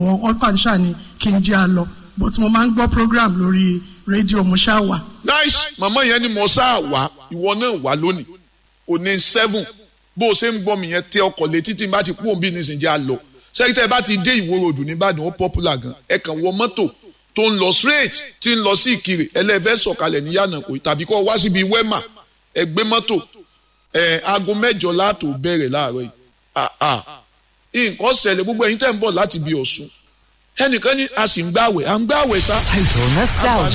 wọn kàn ṣáà ni kí n jẹ́ a lọ but mo máa ń gbọ́ program lórí rédíò mo ṣáà wà. nice màmá yẹn ni mo sáà wá ìwọ náà wá lónìí òní seven bó o ṣe ń gbọ́ mi yẹn tẹ ọkọ̀ létí tí n bá ti kú òun bí nísìnyí a lọ sẹ́kítẹ́ bá ti dé ìwó ròdù nìbàdàn ó popular gan ẹ kàn wọ mọ́tò tó ń lọ straight tí ń lọ sí ìkirè ẹlẹ́fẹ́ sọ̀kalẹ̀ ní yànnàkó tàbí kọ́ wá síbi wẹ́mà ẹ gbé mọ́tò ẹ aago mẹ́jọ láàtò bẹ̀rẹ̀ láàárọ̀ yìí nǹkan ṣẹlẹ̀ gbogbo ẹ̀yin tẹ̀ ń bọ̀ láti bí Ọ̀ṣun ẹnìkan ní a sì ń gbàwẹ̀ à ń gbàwẹ̀ sá. Total nostalgia.